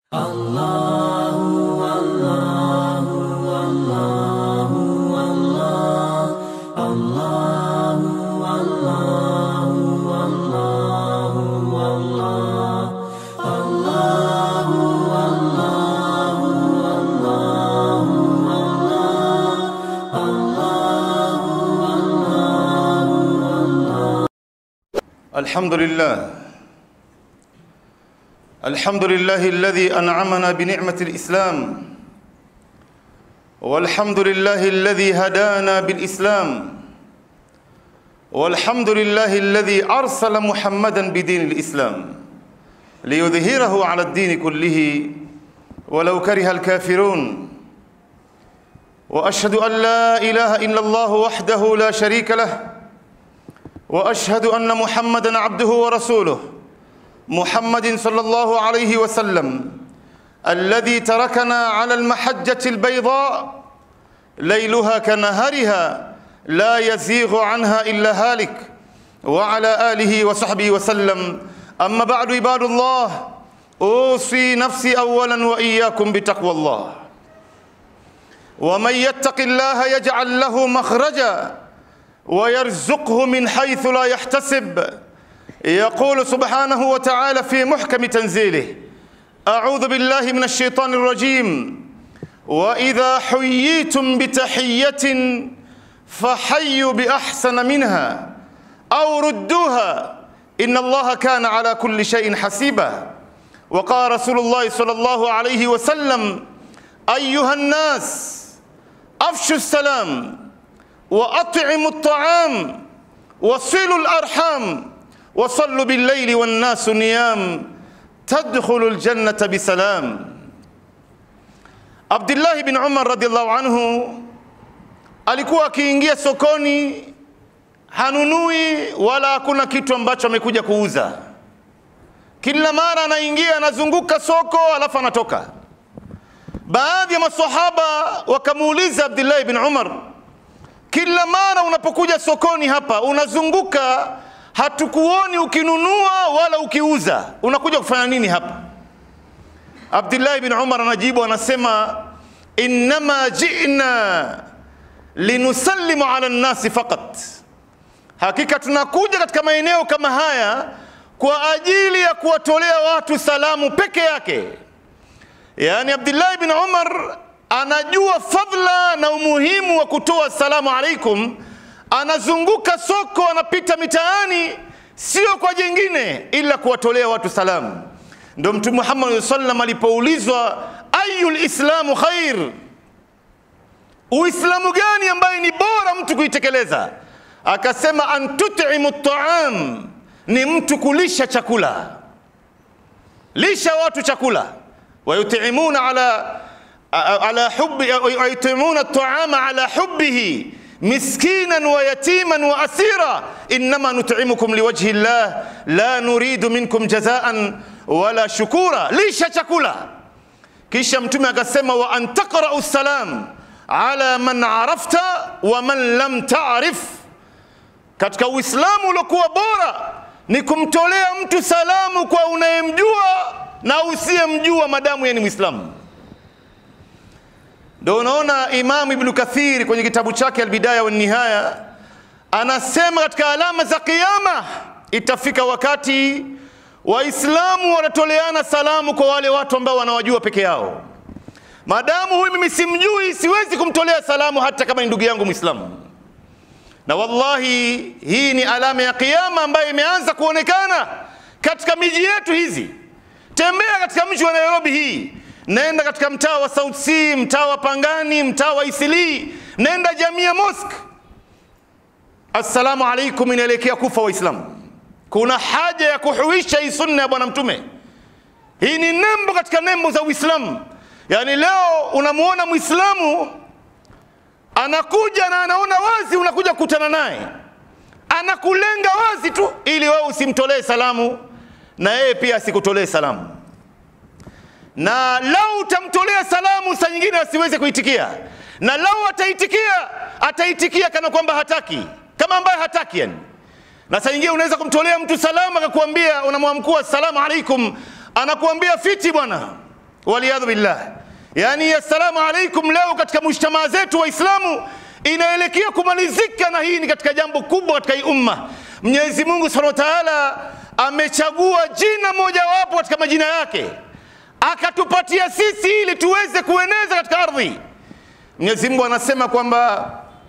الحمد لله الحمد لله الذي انعمنا بنعمه الاسلام والحمد لله الذي هدانا بالاسلام والحمد لله الذي ارسل محمدا بدين الاسلام ليظهره على الدين كله ولو كره الكافرون واشهد ان لا اله الا الله وحده لا شريك له واشهد ان محمدا عبده ورسوله محمد صلى الله عليه وسلم الذي تركنا على المحجه البيضاء ليلها كنهارها لا يزيغ عنها الا هالك وعلى اله وصحبه وسلم اما بعد عباد الله اوصي نفسي اولا واياكم بتقوى الله ومن يتق الله يجعل له مخرجا ويرزقه من حيث لا يحتسب يقول سبحانه وتعالى في محكم تنزيله اعوذ بالله من الشيطان الرجيم واذا حييتم بتحيه فحيوا باحسن منها او ردوها ان الله كان على كل شيء حسيبا وقال رسول الله صلى الله عليه وسلم ايها الناس افشوا السلام واطعموا الطعام وصلوا الارحام وصلوا بالليل والناس نيام تدخلوا الجنه بسلام Abdullahi bin Umar radhiallahu anhu alikuwa akiingia sokoni hanunui wala hakuna kitu ambacho amekuja kuuza. Kila mara anaingia anazunguka soko alafu anatoka. Baadhi ya masahaba wakamuuliza Abdullahi bin Umar, kila mara unapokuja sokoni hapa unazunguka, hatukuoni ukinunua wala ukiuza, unakuja kufanya nini hapa? Abdullahi bin Umar anajibu anasema, innama jina linusallimu ala nnasi faqat, hakika tunakuja katika maeneo kama haya kwa ajili ya kuwatolea watu salamu peke yake. Yaani Abdullahi bin Umar anajua fadhila na umuhimu wa kutoa salamu alaikum, anazunguka soko, anapita mitaani, sio kwa jingine ila kuwatolea watu salamu. Ndio Mtume Muhammad sallam alipoulizwa ayul islamu khair, uislamu gani ambaye ni bora mtu kuitekeleza? Akasema an tut'imu taam, ni mtu kulisha chakula, lisha watu chakula, wayutimuna ala على حب ويطعمون الطعام على حبه مسكينا ويتيما واسيرا انما نطعمكم لوجه الله لا نريد منكم جزاء ولا شكورا lisha chakula kisha mtume akasema wa an taqra'u salam ala man arafta wa man lam ta'rif katika uislamu uliokuwa bora ni kumtolea mtu salamu kwa unayemjua na usiyemjua madamu yeye ni mwislamu ndio unaona Imam Ibn Kathir kwenye kitabu chake Albidaya wa Nihaya anasema katika alama za kiyama itafika wakati Waislamu wanatoleana salamu kwa wale watu ambao wanawajua peke yao. Madamu huyu mimi simjui, siwezi kumtolea salamu hata kama ni ndugu yangu Mwislamu. Na wallahi hii ni alama ya kiyama ambayo imeanza kuonekana katika miji yetu hizi. Tembea katika mji wa Nairobi hii nenda katika mtaa wa South C, mtaa wa Pangani, mtaa wa Isili, nenda Jamia Mosque. Assalamu alaikum inaelekea kufa Waislamu. Kuna haja ya kuhuisha hii sunna ya Bwana Mtume. Hii ni nembo katika nembo za Uislamu. Yaani leo unamuona Muislamu anakuja na anaona wazi unakuja kukutana naye, anakulenga wazi tu ili wewe usimtolee salamu na yeye pia asikutolee salamu na lau utamtolea salamu saa nyingine asiweze kuitikia, na lau ataitikia, ataitikia kana kwamba hataki, kama ambaye hataki yani. Na saa nyingine unaweza kumtolea mtu salamu akakuambia, unamwamkua assalamu alaikum, anakuambia fiti bwana, waliyadhu billah. Yani assalamu alaikum leo katika mujtamaa zetu Waislamu inaelekea kumalizika, na hii ni katika jambo kubwa katika hii umma. Mwenyezi Mungu subhanahu wa taala amechagua jina mojawapo katika majina yake akatupatia sisi ili tuweze kueneza katika ardhi. Mwenyezi Mungu anasema kwamba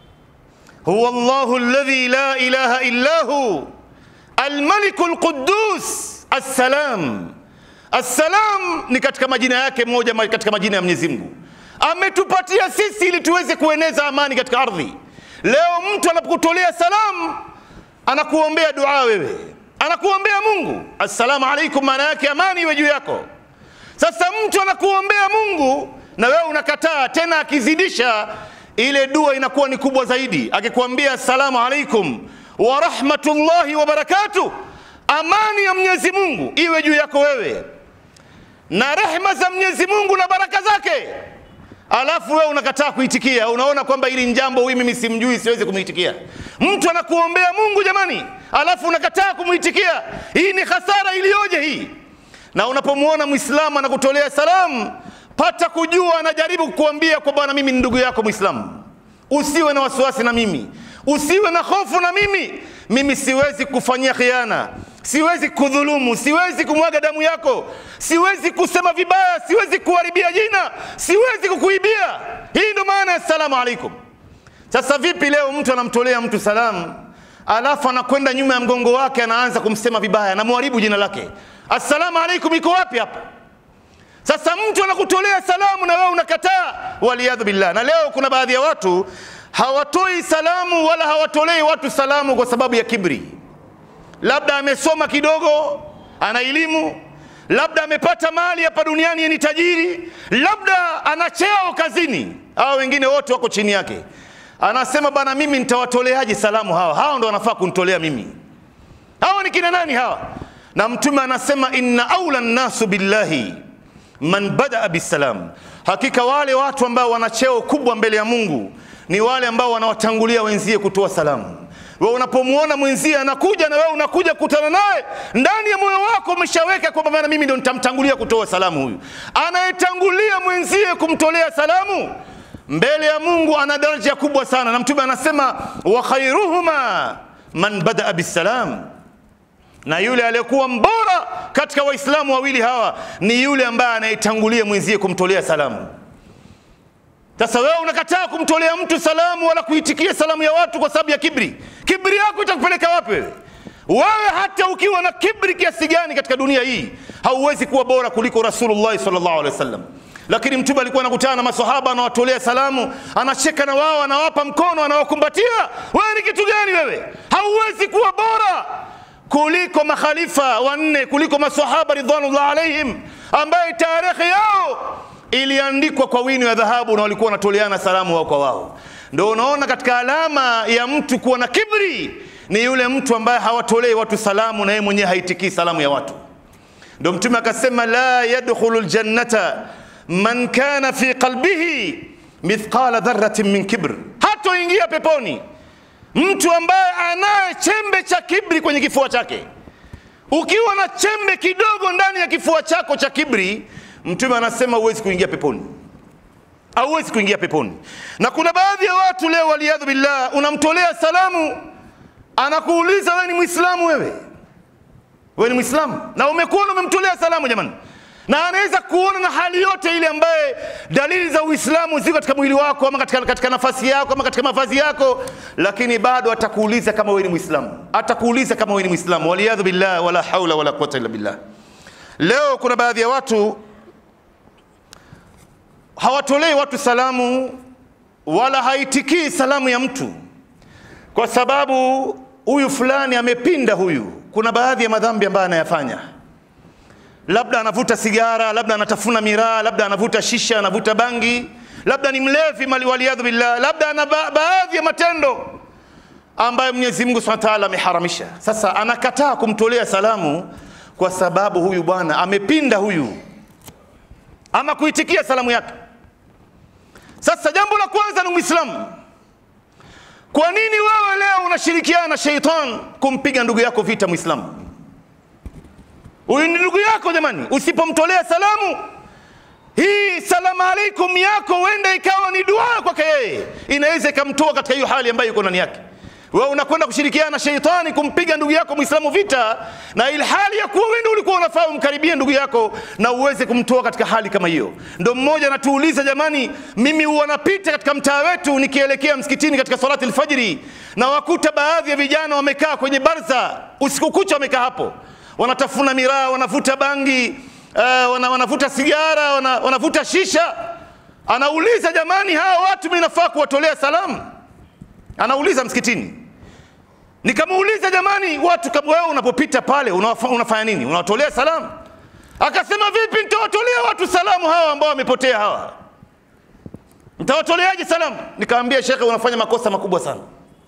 huwa Allahu alladhi la ilaha illa hu almaliku alquddus assalam. Assalam ni katika majina yake moja katika majina ya Mwenyezi Mungu ametupatia sisi ili tuweze kueneza amani katika ardhi. Leo mtu anapokutolea salamu anakuombea dua, wewe anakuombea Mungu, assalamu alaikum, maana yake amani iwe juu yako. Sasa mtu anakuombea Mungu na wewe unakataa, tena akizidisha ile dua inakuwa ni kubwa zaidi, akikwambia assalamu alaikum wa rahmatullahi wa barakatuh, amani ya Mwenyezi Mungu iwe juu yako wewe na rehma za Mwenyezi Mungu na baraka zake alafu wewe unakataa kuitikia, unaona kwamba hili jambo huyu mimi simjui, siwezi kumuitikia. Mtu anakuombea Mungu jamani, alafu unakataa kumuitikia. Hii ni hasara iliyoje hii! Na unapomwona Muislamu anakutolea salamu, pata kujua anajaribu kukuambia kwa bwana, mimi ni ndugu yako Muislamu, usiwe na wasiwasi na mimi, usiwe na hofu na mimi. Mimi siwezi kufanyia khiana, siwezi kudhulumu, siwezi kumwaga damu yako, siwezi kusema vibaya, siwezi kuharibia jina, siwezi kukuibia. Hii ndo maana ya assalamu alaikum. Sasa vipi leo mtu anamtolea mtu salamu alafu anakwenda nyuma ya mgongo wake anaanza kumsema vibaya, anamharibu jina lake. Assalamu alaikum iko wapi hapa? Sasa mtu anakutolea salamu na wewe unakataa, waliyadhu billah. Na leo kuna baadhi ya watu hawatoi salamu wala hawatolei watu salamu kwa sababu ya kibri. Labda amesoma kidogo, ana elimu, labda amepata mali hapa duniani, ni tajiri, labda ana cheo kazini, hao wengine wote wako chini yake. Anasema bana, mimi nitawatoleaje salamu hawa? Hawa ndo wanafaa kunitolea mimi. Hawa ni kina nani hawa? Na Mtume anasema inna aula nnasu billahi man badaa bisalam, hakika wale watu ambao wana cheo kubwa mbele ya Mungu ni wale ambao wanawatangulia wenzie kutoa salamu. Wewe unapomwona mwenzie anakuja na wewe unakuja kukutana naye, ndani ya moyo wako umeshaweka kwamba bana, mimi ndo nitamtangulia kutoa salamu. Huyu anayetangulia mwenzie kumtolea salamu mbele ya Mungu ana daraja kubwa sana, na Mtume anasema wa khairuhuma man badaa bisalam na yule aliyekuwa mbora katika Waislamu wawili hawa ni yule ambaye anayetangulia mwenzie kumtolea salamu. Sasa wewe unakataa kumtolea mtu salamu wala kuitikia salamu ya watu kwa sababu ya kibri. Kibri yako itakupeleka wapi wewe? Wewe hata ukiwa na kibri kiasi gani katika dunia hii hauwezi kuwa bora kuliko Rasulullah sallallahu alaihi wasallam. Lakini Mtume alikuwa anakutana na maswahaba, anawatolea salamu, anacheka na wao, anawapa mkono, anawakumbatia. Wewe ni kitu gani wewe? Hauwezi kuwa bora kuliko makhalifa wanne, kuliko maswahaba ridwanullah alaihim, ambaye tarehe yao iliandikwa kwa wino ya dhahabu na walikuwa wanatoleana salamu wao kwa wao. Ndio unaona katika alama ya mtu kuwa na kibri ni yule mtu ambaye hawatolei watu salamu na yeye mwenyewe haitikii salamu ya watu. Ndio Mtume akasema, la yadkhulu ljannata man kana fi qalbihi mithqala dharratin min kibr, hatoingia peponi mtu ambaye anaye chembe cha kibri kwenye kifua chake. Ukiwa na chembe kidogo ndani ya kifua chako cha kibri, Mtume anasema huwezi kuingia peponi, hauwezi kuingia peponi. Na kuna baadhi ya watu leo, waliyadhu billah, unamtolea salamu, anakuuliza wewe ni Muislamu? Wewe wewe ni Muislamu na umekuona umemtolea salamu, jamani na anaweza kuona na hali yote ile ambaye dalili za Uislamu ziko katika mwili wako ama katika, katika nafasi yako ama katika mavazi yako, lakini bado atakuuliza kama wewe ni Muislamu, atakuuliza kama wewe ni Muislamu. Waliyadhu billah, wala haula wala quwwata illa billah. Leo kuna baadhi ya watu hawatolei watu salamu wala haitikii salamu ya mtu kwa sababu huyu fulani amepinda. Huyu kuna baadhi ya madhambi ambayo anayafanya labda anavuta sigara, labda anatafuna miraa, labda anavuta shisha, anavuta bangi, labda ni mlevi, mali waliyadhu billah, labda ana ba baadhi ya matendo ambayo Mwenyezi Mungu Subhanahu wa Ta'ala ameharamisha. Sasa anakataa kumtolea salamu kwa sababu huyu bwana amepinda huyu, ama kuitikia salamu yake. Sasa jambo la kwanza ni Muislamu. Kwa nini wewe leo unashirikiana na sheitan kumpiga ndugu yako vita Muislamu? Huyu ni ndugu yako jamani, usipomtolea salamu alaikum yako huenda ikawa ni dua kwake yeye, inaweza ikamtoa katika hiyo hali ambayo yuko ndani yake. Wewe unakwenda kushirikiana na sheitani kumpiga ndugu yako Muislamu vita, na ilhali ya kuwa wewe ndio ulikuwa unafaa umkaribie ndugu yako na uweze kumtoa katika hali kama hiyo. Ndo mmoja anatuuliza, jamani, mimi huwa napita katika mtaa wetu nikielekea msikitini katika salati alfajiri, na wakuta baadhi ya vijana wamekaa kwenye barza usiku kucha, wamekaa hapo wanatafuna miraa, wanavuta bangi, uh, wana, wanavuta sigara, wana, wanavuta shisha. Anauliza, jamani, hawa watu mimi nafaa kuwatolea salamu? Anauliza msikitini. Nikamuuliza, jamani, watu kama wewe unapopita pale unafa, unafanya nini? Unawatolea salamu? Akasema, vipi nitawatolea watu salamu hawa ambao wamepotea hawa? Nitawatoleaje salamu? Nikamwambia, shekhe, unafanya makosa makubwa sana.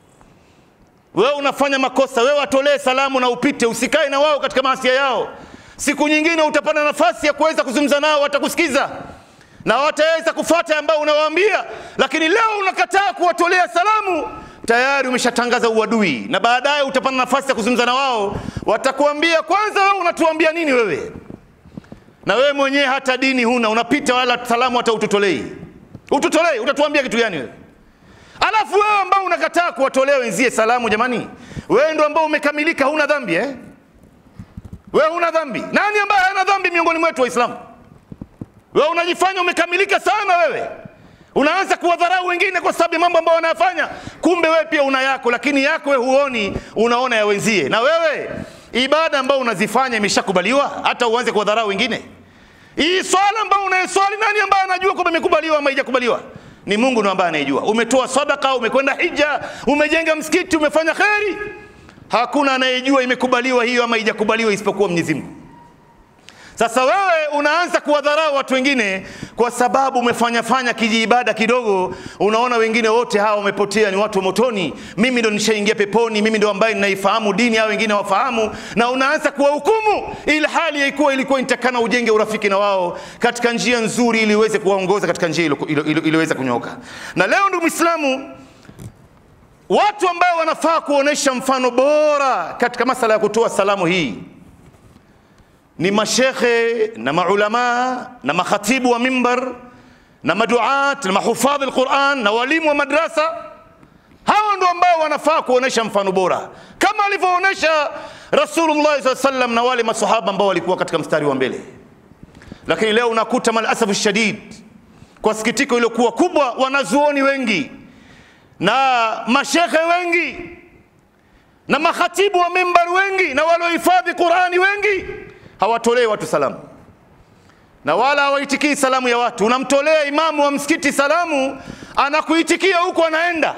Wewe unafanya makosa, wewe watolee salamu na upite, usikae na wao katika maasia yao. Siku nyingine utapata nafasi ya kuweza kuzungumza nao, watakusikiza na wataweza kufuata ambao unawaambia, lakini leo unakataa kuwatolea salamu, tayari umeshatangaza uadui, na baadaye utapata nafasi ya kuzungumza na wao, watakuambia kwanza, wewe unatuambia nini wewe? Na wewe mwenyewe hata dini huna, unapita wala salamu hata ututolei, ututolei, utatuambia kitu gani wewe? Alafu wewe ambao unakataa kuwatolea wenzie salamu, jamani, wewe ndo ambao umekamilika, huna dhambi eh? Wewe huna dhambi. Nani ambaye hana dhambi miongoni mwetu Waislamu? Wewe unajifanya umekamilika sana wewe, unaanza kuwadharau wengine kwa sababu ya mambo ambayo wanayafanya, kumbe wewe pia una yako, lakini yako wewe huoni, unaona ya wenzie. Na wewe ibada ambayo unazifanya imeshakubaliwa, hata uanze kuwadharau wengine. Hii swala ambayo unayeswali, nani ambaye anajua kwamba imekubaliwa ama haijakubaliwa? Ni Mungu ndo ambaye anayejua. Umetoa sadaka, umekwenda hija, umejenga msikiti, umefanya kheri, hakuna anayejua imekubaliwa hiyo ama haijakubaliwa isipokuwa Mwenyezi Mungu. Sasa wewe unaanza kuwadharau watu wengine kwa sababu umefanya fanya kijiibada kidogo, unaona wengine wote hawa wamepotea, ni watu wa motoni, mimi ndo nishaingia peponi, mimi ndo ambaye ninaifahamu dini, hao wengine wafahamu, na unaanza kuwahukumu, ili hali yaikuwa ilikuwa inatakana ujenge urafiki na wao katika njia nzuri, ili iweze kuwaongoza katika njia iliyoweza kunyooka. Na leo ndugu Muislamu, watu ambao wanafaa kuonesha mfano bora katika masala ya kutoa salamu hii ni mashekhe na maulama na makhatibu wa mimbar na maduat na mahufadhi alquran na walimu wa madrasa. Hawa ndio ambao wanafaa kuonesha mfano bora kama alivyoonesha Rasulullah SAW sallam na wale masahaba ambao walikuwa katika mstari wa mbele. Lakini leo unakuta malasafu shadid, kwa sikitiko iliyokuwa kubwa, wanazuoni wengi na mashekhe wengi na makhatibu wa mimbar wengi na waliohifadhi Qurani wengi hawatolei watu salamu na wala hawaitikii salamu ya watu. Unamtolea imamu wa msikiti salamu, anakuitikia huko, anaenda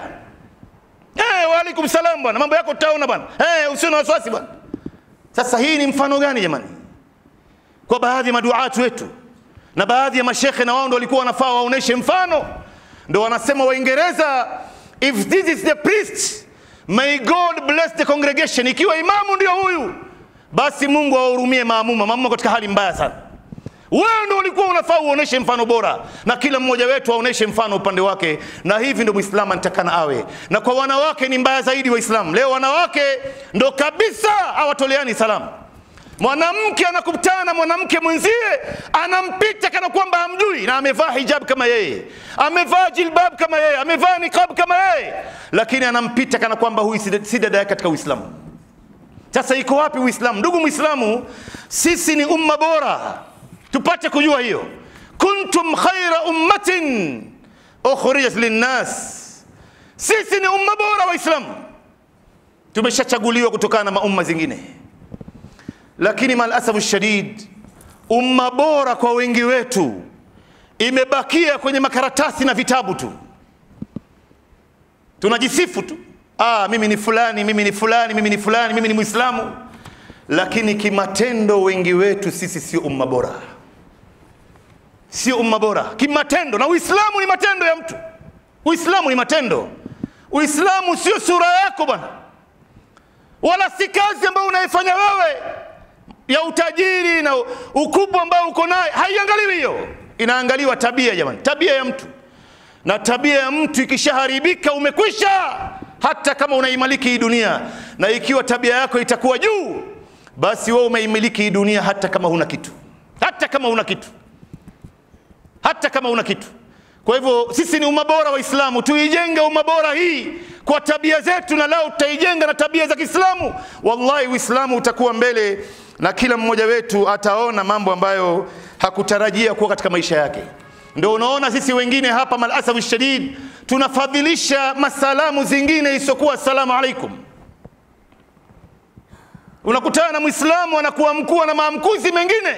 eh, waalaikum salam bwana, mambo yako tutaona bwana, eh, usio na wasiwasi bwana. Sasa hii ni mfano gani jamani? Kwa baadhi ya maduatu wetu na baadhi ya mashekhe, na wao ndo walikuwa wanafaa waoneshe mfano, ndo wanasema Waingereza, if this is the priest may God bless the congregation. Ikiwa imamu ndio huyu basi Mungu awahurumie maamuma. Maamuma katika hali mbaya sana. Wewe ndio ulikuwa unafaa uoneshe mfano bora, na kila mmoja wetu aoneshe mfano upande wake, na hivi ndio Muislamu anatakana awe. Na kwa wanawake ni mbaya zaidi Waislamu. Leo wanawake ndo kabisa hawatoleani salamu. Mwanamke anakutana na mwanamke mwenzie, anampita kana kwamba hamjui, na amevaa hijab kama yeye, amevaa jilbab kama yeye, amevaa niqab kama yeye, lakini anampita kana kwamba huyu si dada yake katika Uislamu. Sasa iko wapi Uislamu? Ndugu Muislamu, sisi ni umma bora, tupate kujua hiyo. kuntum khaira ummatin ukhrijat linnas, sisi ni umma bora Waislamu, tumeshachaguliwa kutokana na maumma zingine, lakini malasafu shadid, umma bora kwa wengi wetu imebakia kwenye makaratasi na vitabu tu, tunajisifu tu Ah, mimi ni fulani, mimi ni fulani, mimi ni fulani, mimi ni Muislamu, lakini kimatendo wengi wetu sisi sio umma bora, sio umma bora kimatendo. Na Uislamu ni matendo ya mtu, Uislamu ni matendo. Uislamu sio sura yako bwana, wala si kazi ambayo unaifanya wewe ya utajiri na ukubwa ambao uko naye, haiangaliwi hiyo, inaangaliwa tabia. Jamani, tabia ya mtu, na tabia ya mtu ikishaharibika umekwisha hata kama unaimiliki hii dunia, na ikiwa tabia yako itakuwa juu, basi wewe umeimiliki hii dunia, hata kama huna kitu, hata kama huna kitu, hata hata kama una kitu. Kwa hivyo sisi ni umma bora Waislamu, tuijenge umma bora hii kwa tabia zetu, na lao tutaijenga na tabia za Kiislamu. Wallahi Uislamu utakuwa mbele na kila mmoja wetu ataona mambo ambayo hakutarajia kuwa katika maisha yake. Ndio unaona sisi wengine hapa malasafu shadid tunafadhilisha masalamu zingine isiyokuwa assalamu alaikum. Unakutana na Muislamu anakuwa mkuu na maamkuzi mengine.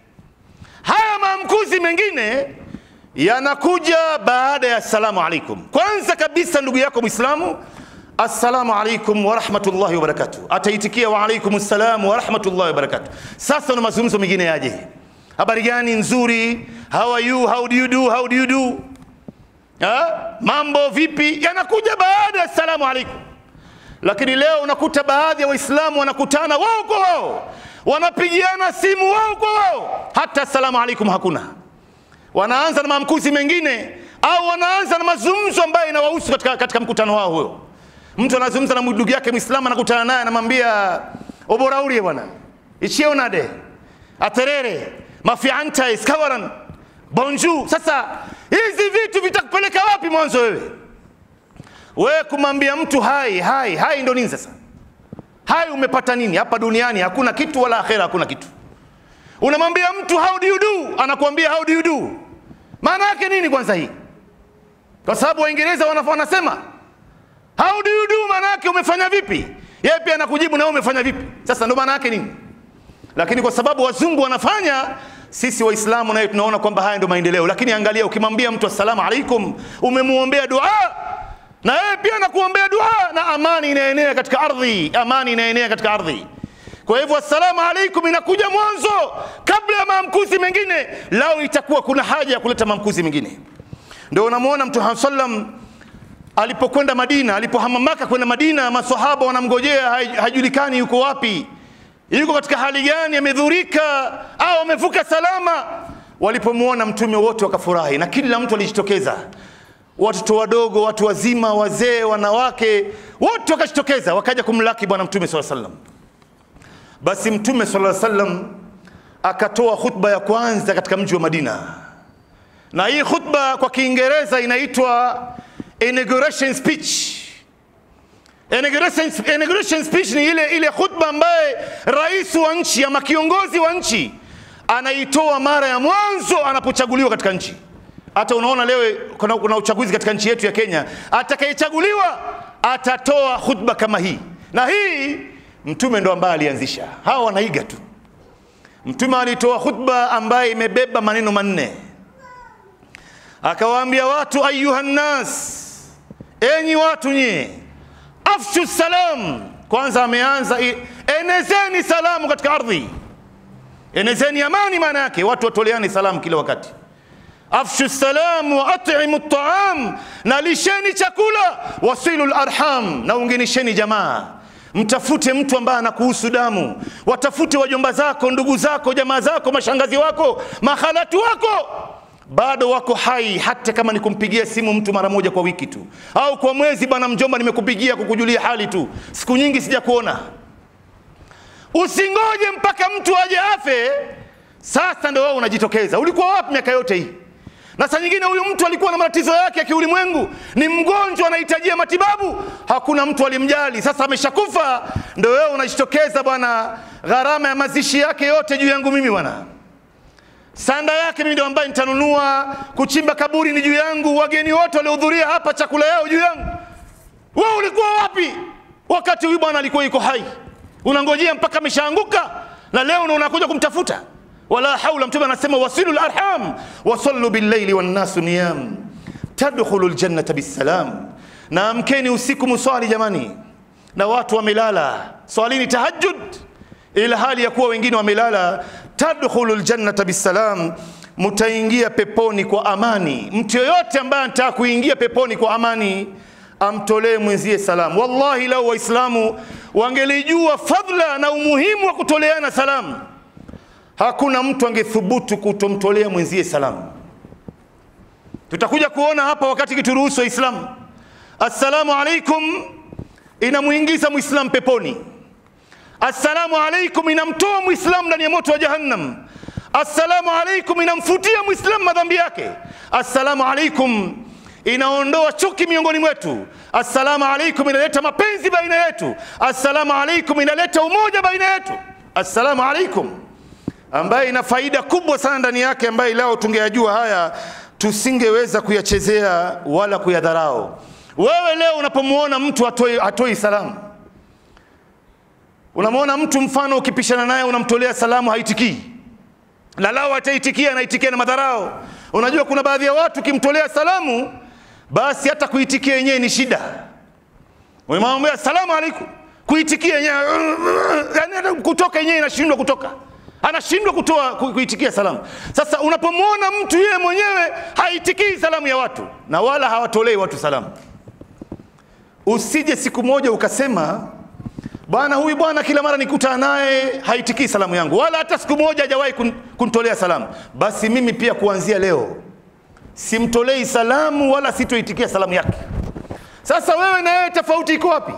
Haya maamkuzi mengine yanakuja baada ya assalamu alaikum. Kwanza kabisa, ndugu yako Muislamu, assalamu alaikum wa rahmatullahi wa barakatuh, ataitikia wa alaikum assalam wa rahmatullahi wa barakatuh. Sasa na mazungumzo mengine yaje, habari gani? Nzuri, how are you, how do you do, how do you do ha? mambo vipi, yanakuja baada ya assalamu alaikum. Lakini leo unakuta baadhi ya Waislamu wanakutana wao kwa wao, wanapigiana simu wao kwa wao, hata assalamu alaikum hakuna wanaanza na maamkuzi mengine au wanaanza na mazungumzo ambayo inawahusu katika, katika mkutano wao huyo. Mtu anazungumza na ndugu yake Muislamu, anakutana naye anamwambia oboraurie bwana ichionade aterere mafianta iskawaran bonjour. Sasa hizi vitu vitakupeleka wapi mwanzo wewe? Wewe kumwambia mtu hai hai hai ndo nini sasa? Hai umepata nini hapa duniani? Hakuna kitu wala akhera hakuna kitu unamwambia mtu how do you do, anakuambia how do you do. Maana yake nini kwanza hii? Kwa sababu Waingereza wanasema how do you do, maana yake umefanya vipi. Yeye pia anakujibu na wewe umefanya vipi. Sasa ndo maana yake nini? Lakini kwa sababu wazungu wanafanya, sisi Waislamu naye tunaona kwamba haya ndio maendeleo. Lakini angalia, ukimwambia mtu assalamu alaikum, umemuombea dua na yeye pia anakuombea dua, na amani inaenea katika ardhi, amani inaenea katika ardhi. Kwa hivyo assalamu alaikum inakuja mwanzo kabla ya maamkuzi mengine, lao itakuwa kuna haja ya kuleta maamkuzi mengine. Ndio unamwona Mtume sallam alipokwenda Madina, alipohama Maka kwenda Madina, masahaba wanamngojea, hajulikani yuko wapi, yuko katika hali gani, amedhurika au amevuka salama. Walipomwona Mtume wote wakafurahi, na kila mtu alijitokeza, watoto wadogo, watu wazima, wazee, wanawake, wote wakajitokeza, wakaja kumlaki Bwana Mtume sallallahu alaihi wasallam. Basi Mtume sallallahu alaihi wasallam akatoa khutba ya kwanza katika mji wa Madina, na hii khutba kwa Kiingereza inaitwa inauguration speech. Inauguration, inauguration speech ni ile ile khutba ambaye rais wa nchi ama kiongozi wa nchi anaitoa mara ya mwanzo anapochaguliwa katika nchi. Hata unaona leo kuna, kuna uchaguzi katika nchi yetu ya Kenya, atakayechaguliwa atatoa khutba kama hii, na hii Mtume ndo ambaye alianzisha, hawa wanaiga tu. Mtume alitoa khutba ambaye imebeba maneno manne, akawaambia watu, ayuha nnas, enyi watu nyie, afshu salam. Kwanza ameanza enezeni salamu katika ardhi, enezeni amani. Maana yake watu watoleani salamu kila wakati. Afshu salam wa at'imu taam, na lisheni chakula. Wasilu larham, na ungenisheni jamaa Mtafute mtu ambaye anakuhusu damu, watafute wajomba zako, ndugu zako, jamaa zako, mashangazi wako, mahalatu wako bado wako hai, hata kama ni kumpigia simu mtu mara moja kwa wiki tu au kwa mwezi. Bwana mjomba, nimekupigia kukujulia hali tu, siku nyingi sijakuona. Usingoje mpaka mtu aje afe, sasa ndio wewe unajitokeza. Ulikuwa wapi miaka yote hii? na saa nyingine huyu mtu alikuwa na matatizo yake ya kiulimwengu, ni mgonjwa, anahitajia matibabu, hakuna mtu alimjali. Sasa ameshakufa, ndio wewe unajitokeza, bwana, gharama ya mazishi yake yote juu yangu mimi bwana, sanda yake mimi ndio ambaye nitanunua, kuchimba kaburi ni juu yangu, wageni wote waliohudhuria hapa chakula yao juu yangu. Wewe ulikuwa wapi wakati huyu bwana alikuwa yuko hai? Unangojea mpaka ameshaanguka, na leo ndio unakuja kumtafuta wala haula. Mtume anasema wasilu larham wasallu billaili wannasu niyam tadkhulu ljannata bisalam, na amkeni usiku muswali jamani, na watu wamelala, swalini tahajjud ila hali ya kuwa wengine wamelala. Tadkhulu ljannata bisalam, mutaingia peponi kwa amani. Mtu yoyote ambaye anataka kuingia peponi kwa amani amtolee mwenzie salamu. Wallahi, lau Waislamu wangelijua fadhila na umuhimu wa kutoleana salamu hakuna mtu angethubutu kutomtolea mwenzie salamu. Tutakuja kuona hapa wakati kituruhusu Waislamu, assalamu alaikum inamuingiza mwislamu peponi. Assalamu alaikum inamtoa mwislamu ndani ya moto wa Jahannam. assalamu alaikum inamfutia mwislamu madhambi yake assalamu alaikum inaondoa chuki miongoni mwetu assalamu alaikum inaleta mapenzi baina yetu assalamu alaikum inaleta umoja baina yetu assalamu alaikum ambaye ina faida kubwa sana ndani yake ambaye leo tungeyajua haya tusingeweza kuyachezea wala kuyadharau wewe leo unapomwona mtu hatoi, hatoi salamu unamwona mtu mfano ukipishana naye unamtolea salamu haitikii na lao ataitikia anaitikia na madharau unajua kuna baadhi ya watu ukimtolea salamu basi hata kuitikia yenyewe ni shida unamwambia salamu alaikum kuitikia yenyewe yani hata kutoka yenyewe inashindwa kutoka anashindwa kutoa ku- kuitikia salamu sasa unapomwona mtu yeye mwenyewe haitikii salamu ya watu na wala hawatolei watu salamu usije siku moja ukasema bwana huyu bwana kila mara nikutana naye haitikii salamu yangu wala hata siku moja hajawahi kun, kunitolea salamu basi mimi pia kuanzia leo simtolei salamu wala sitoitikia salamu yake sasa wewe na yeye tofauti iko wapi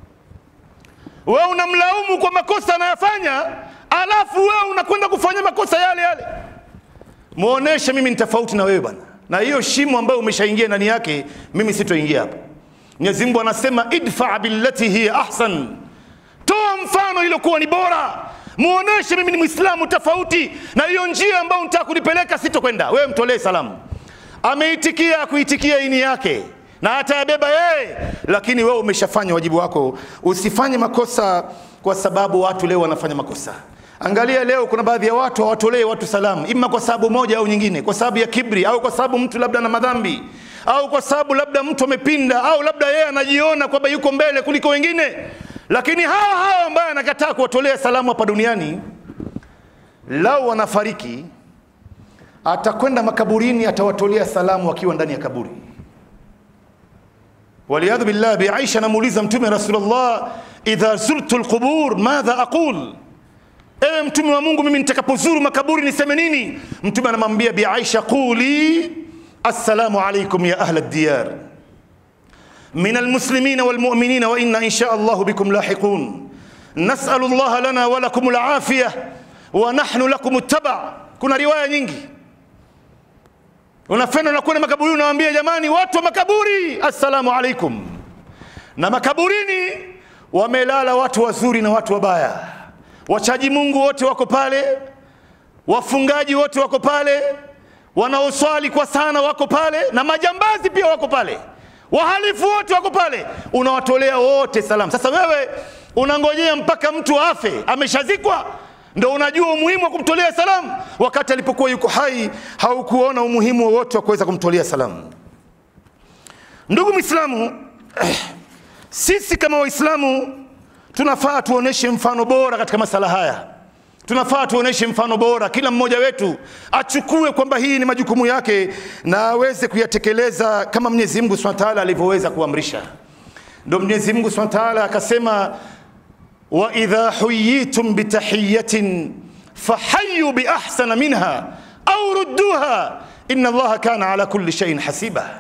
wewe unamlaumu kwa makosa anayofanya alafu wewe unakwenda kufanya makosa yale yale muoneshe mimi ni tofauti na wewe bwana na hiyo shimo ambayo umeshaingia ndani yake mimi sitoingia hapo mwenyezi mungu anasema idfa billati hiya ahsan toa mfano iliyokuwa ni bora muoneshe mimi ni mwislamu tofauti na hiyo njia ambayo nitaka kunipeleka sitokwenda wewe mtolee salamu ameitikia kuitikia ini yake na atayabeba yeye lakini wewe umeshafanya wajibu wako usifanye makosa kwa sababu watu leo wanafanya makosa angalia leo kuna baadhi ya watu hawatolee watu salamu ima kwa sababu moja au nyingine kwa sababu ya kibri au kwa sababu mtu labda na madhambi au kwa sababu labda mtu amepinda au labda yeye anajiona kwamba yuko mbele kuliko wengine lakini hawa hawa ambaye anakataa kuwatolea salamu hapa duniani lau wanafariki atakwenda makaburini atawatolea salamu akiwa ndani ya kaburi waliyadhu billah bi aisha anamuuliza mtume rasulullah idha zurtu lqubur madha aqul ewe mtume wa mungu mimi nitakapozuru makaburi niseme nini mtume anamwambia bi aisha quli assalamu alaikum ya ahla diyar من المسلمين والمؤمنين وإنا إن شاء الله بكم لاحقون نسأل الله لنا ولكم العافية ونحن لكم التبع kuna riwaya nyingi unafenda unakwenda makaburi unawaambia jamani watu wa makaburi assalamu alaikum na makaburini wamelala watu wazuri na watu wabaya wachaji mungu wote wako pale wafungaji wote wako pale wanaoswali kwa sana wako pale na majambazi pia wako pale wahalifu wote wako pale unawatolea wote salamu sasa wewe unangojea mpaka mtu afe ameshazikwa ndo unajua umuhimu wa kumtolea salamu wakati alipokuwa yuko hai haukuona umuhimu wowote wa kuweza kumtolea salamu ndugu mwislamu sisi kama waislamu tunafaa tuoneshe mfano bora katika masala haya tunafaa tuoneshe mfano bora kila mmoja wetu achukue kwamba hii ni majukumu yake na aweze kuyatekeleza kama mwenyezi mungu subhanahu wa taala alivyoweza kuamrisha ndo mwenyezi mungu subhanahu wa taala akasema waidha huyitum bitahiyatin fahayu biahsana minha au rudduha ina allaha kana ala kulli shaiin hasiba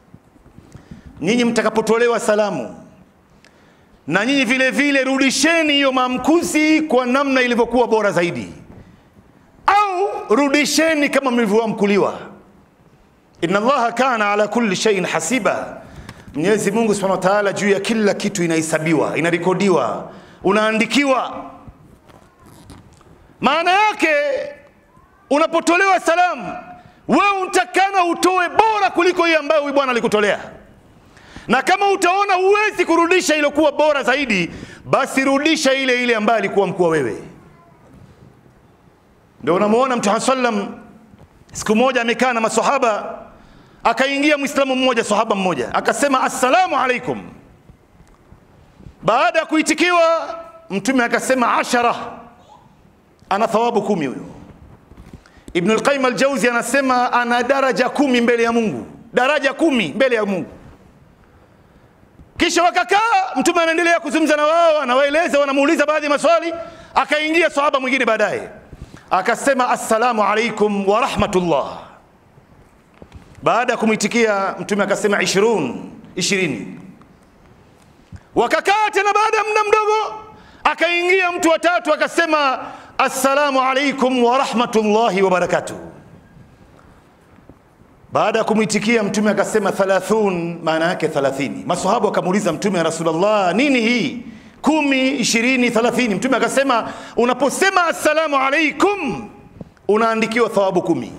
nyinyi mtakapotolewa salamu na nyinyi vile vile rudisheni hiyo maamkuzi kwa namna ilivyokuwa bora zaidi au rudisheni kama mlivyoamkuliwa inna allaha kana ala kulli shay'in hasiba mwenyezi mungu subhanahu wa ta'ala juu ya kila kitu inahesabiwa inarekodiwa unaandikiwa maana yake unapotolewa salamu wewe utakana utoe bora kuliko hiyo ambayo huyu bwana alikutolea na kama utaona huwezi kurudisha iliyokuwa bora zaidi basi rudisha ile ile ambayo alikuwa mkuu wewe ndio unamuona mtume sallam siku moja amekaa na masahaba akaingia mwislamu mmoja sahaba mmoja akasema assalamu alaikum baada ya kuitikiwa mtume akasema ashara ana thawabu kumi huyo ibnu lqaim aljauzi anasema ana daraja kumi mbele ya mungu daraja kumi mbele ya mungu kisha wakakaa mtume anaendelea kuzungumza na wao anawaeleza wanamuuliza baadhi ya maswali akaingia sahaba mwingine baadaye akasema assalamu alaikum wa rahmatullah baada ya kumwitikia mtume akasema ishirun ishirini wakakaa tena baada ya muda mdogo akaingia mtu watatu akasema assalamu alaikum wa rahmatullahi wa barakatuh. Baada ya kumwitikia Mtume akasema thalathun, maana yake 30. Masahaba wakamuuliza Mtume, ya Rasulullah, nini hii kumi, ishirini, thalathini? Mtume akasema unaposema assalamu alaikum unaandikiwa thawabu kumi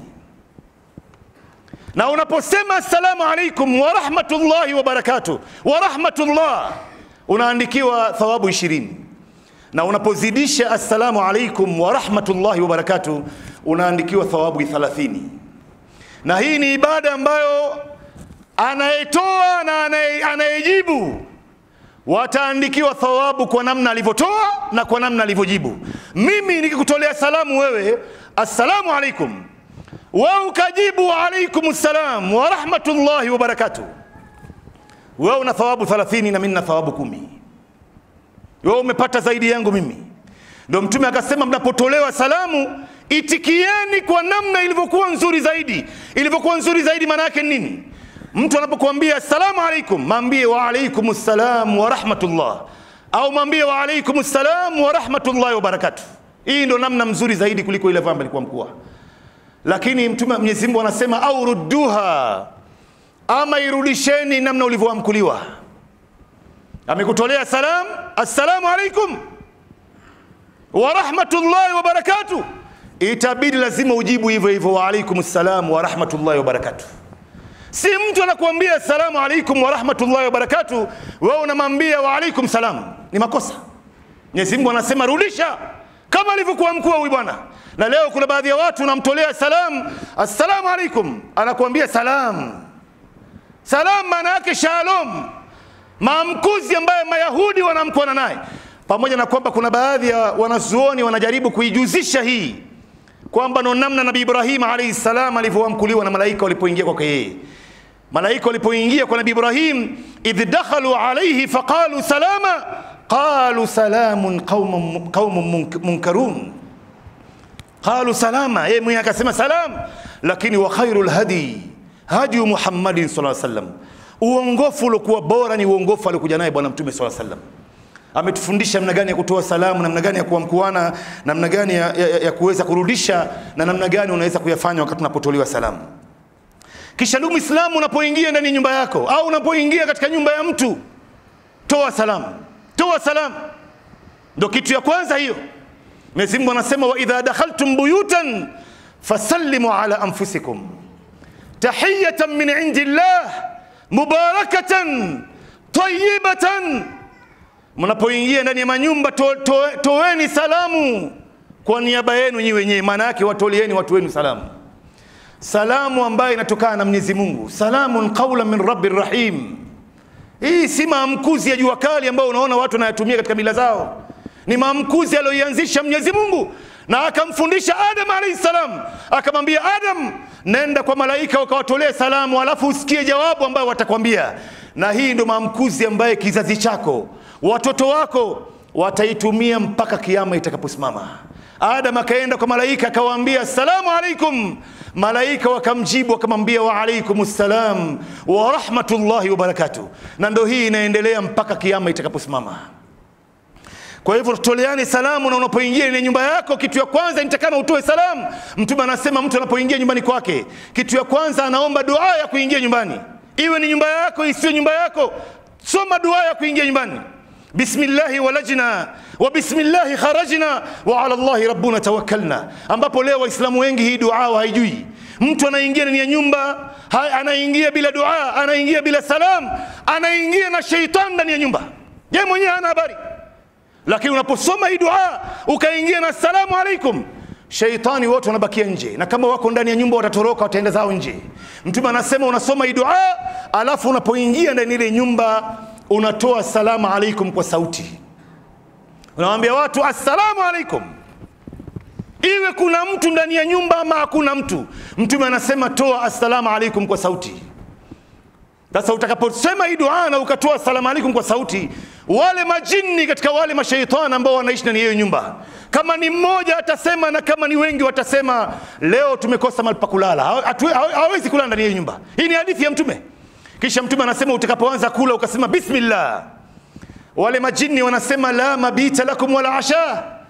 na unaposema assalamu alaikum wa rahmatullahi wa barakatuh wa rahmatullah unaandikiwa thawabu ishirini na unapozidisha assalamu alaikum wa rahmatullahi wa barakatuh unaandikiwa thawabu 30 na hii ni ibada ambayo anayetoa na anaye- anayejibu wataandikiwa thawabu kwa namna alivyotoa na kwa namna alivyojibu. Mimi nikikutolea salamu wewe, assalamu alaikum, wewe ukajibu wa alaikum salam wa rahmatullahi wa barakatuh, wewe una thawabu 30 na mimi na thawabu kumi. Wewe umepata zaidi yangu mimi. Ndio Mtume akasema, mnapotolewa salamu itikieni kwa namna ilivyokuwa nzuri zaidi. Ilivyokuwa nzuri zaidi maana yake ni nini? Mtu anapokuambia assalamu alaikum, mwambie wa alaikum salam wa rahmatullah, au mwambie wa alaikum salam wa rahmatullahi wa barakatuh. Hii ndio namna mzuri zaidi kuliko ile ambayo alikuwa mkuu. Lakini Mtume Mwenyezi Mungu anasema au rudduha, ama irudisheni namna ulivyoamkuliwa. Amekutolea salam, assalamu alaikum wa rahmatullahi wa barakatuh, itabidi lazima ujibu hivyo hivyo, wa alaikum salam wa rahmatullahi wa barakatuh. Si mtu anakuambia assalamu alaikum wa rahmatullahi wa barakatuh, wewe unamwambia wa alaikum salam, ni makosa. Mwenyezi Mungu anasema rudisha kama alivyokuwa mkuu huyu bwana. Na leo kuna baadhi ya watu unamtolea salam, assalamu alaikum, anakuambia salam. Salam maana yake shalom, maamkuzi ambayo Mayahudi wanamkuana naye, pamoja na kwamba kuna baadhi ya wanazuoni wanajaribu kuijuzisha hii kwamba ndo namna Nabii Ibrahim alayhi salam alivyoamkuliwa na malaika walipoingia kwake yeye. Malaika walipoingia kwa Nabii Ibrahim, idh dakhalu alayhi faqalu salama qalu salamun qaumun qaumun munk- munkarun qalu salama, yeye mwenyewe akasema salam, lakini wa khairul hadi hadi Muhammadin sallallahu alaihi wasallam, uongofu uliokuwa bora ni uongofu aliokuja naye Bwana Mtume sallallahu alaihi wasallam ametufundisha namna gani ya kutoa salamu, namna gani ya kuamkuana, namna gani ya, ya, ya kuweza kurudisha na namna gani unaweza kuyafanya wakati unapotolewa salamu. Kisha ndugu Muislamu, unapoingia ndani ya nyumba yako au unapoingia katika nyumba ya mtu, toa salamu, toa salamu, ndo kitu ya kwanza hiyo. Mwenyezi Mungu anasema wa idha dakhaltum buyutan fasallimu ala anfusikum tahiyatan min indillah mubarakatan tayyibatan mnapoingia ndani ya manyumba to, to, toeni salamu kwa niaba yenu nyi wenyewe, maana yake watoleeni watu wenu salamu, salamu ambayo inatokana na Mwenyezi Mungu, salamun qaulan min rabbir rahim. Hii si maamkuzi ya jua kali ambayo unaona watu wanayatumia katika mila zao, ni maamkuzi aliyoianzisha Mwenyezi Mungu na akamfundisha Adam alayhi salam, akamwambia Adam, nenda kwa malaika ukawatolee salamu, alafu usikie jawabu ambayo watakwambia. Na hii ndo maamkuzi ambaye kizazi chako watoto wako wataitumia mpaka kiama itakaposimama. Adam akaenda kwa malaika akawaambia assalamu alaikum, malaika wakamjibu wakamwambia wa alaikum salam wa rahmatullahi wa barakatuh, na ndo hii inaendelea mpaka kiama itakaposimama. Kwa hivyo tutoleane salamu, na unapoingia ile nyumba yako, kitu ya kwanza nitakana utoe salamu. Mtume anasema mtu anapoingia nyumbani kwake, kitu ya kwanza anaomba dua ya kuingia nyumbani, iwe ni nyumba yako isiyo nyumba yako, soma dua ya kuingia nyumbani. Bismillahi walajna wa bismillahi kharajna wa ala Allahi rabbuna tawakkalna, ambapo leo Waislamu wengi hii dua haijui. Mtu anaingia ndani ya nyumba, ha- anaingia bila dua, anaingia bila salam, anaingia na sheitani ndani ya nyumba, yeye mwenyewe hana habari lakini unaposoma hii dua ukaingia na salamu alaikum, sheitani wote wanabakia nje, na kama wako ndani ya nyumba watatoroka, wataenda zao nje. Mtume anasema unasoma hii dua, alafu unapoingia ndani ile nyumba unatoa salamu alaikum kwa sauti, unawaambia watu assalamu alaikum, iwe kuna mtu ndani ya nyumba ama hakuna mtu. Mtume anasema toa assalamu alaikum kwa sauti. Sasa utakaposema hii dua na ukatoa salamu alaikum kwa sauti, wale majini katika wale mashaitani ambao wanaishi ndani ya hiyo nyumba, kama ni mmoja atasema na kama ni wengi watasema, leo tumekosa mahali pa kulala, Hawa- hatu- hawa- hawezi kulala ndani ya hiyo nyumba. Hii ni hadithi ya Mtume. Kisha Mtume anasema utakapoanza kula ukasema bismillah, wale majini wanasema la mabita lakum wala asha,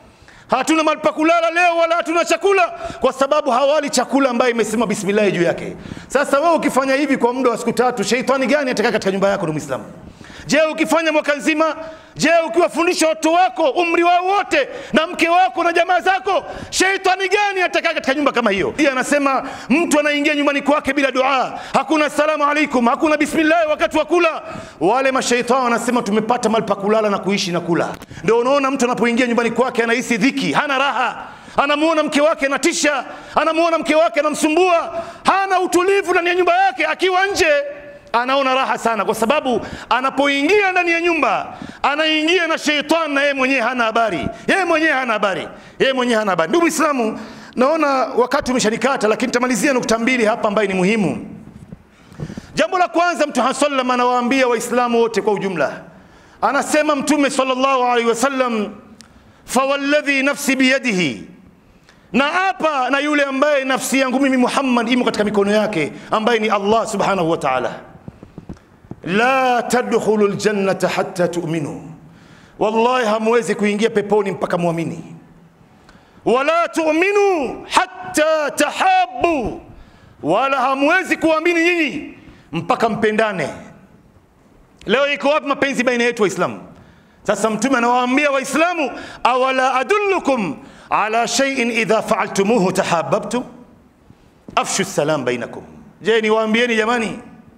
hatuna mahali pa kulala leo wala hatuna chakula kwa sababu hawali chakula ambayo imesema bismillah juu yake sasa wewe ukifanya hivi kwa muda wa siku tatu sheitani gani atakaa katika nyumba yako ndugu muislamu je ukifanya mwaka nzima je ukiwafundisha watoto wako umri wao wote na mke wako na jamaa zako sheitani gani atakaa katika nyumba kama hiyo Pia anasema mtu anaingia nyumbani kwake bila dua hakuna salamu alaikum hakuna bismillah wakati wa kula wale mashaitani wanasema tumepata mahali pa kulala na kuishi na kula ndio unaona mtu anapoingia nyumbani kwake anahisi dhiki hana raha anamuona mke wake anatisha anamuona mke wake anamsumbua hana utulivu ndani ya nyumba yake akiwa nje anaona raha sana kwa sababu anapoingia ndani ya nyumba anaingia na sheitani na yeye mwenyewe hana habari yeye mwenyewe hana habari yeye mwenyewe hana habari ndugu islamu naona wakati umeshanikata lakini tamalizia nukta mbili hapa ambayo ni muhimu jambo la kwanza mtume sallam anawaambia waislamu wote kwa ujumla anasema mtume sallallahu alaihi wasallam fawalladhi nafsi biyadihi na hapa na yule ambaye nafsi yangu mimi Muhammad imo katika mikono yake ambaye ni Allah subhanahu wa ta'ala la tadkhulu aljannata hatta tu'minu wallahi hamwezi kuingia peponi mpaka muamini wala tu'minu hatta tahabbu wala hamwezi kuamini nyinyi mpaka mpendane leo iko wapi mapenzi baina yetu waislamu sasa mtume anawaambia waislamu awala adullukum ala shay'in idha fa'altumuhu tahabbabtum afshu salam bainakum je niwaambieni jamani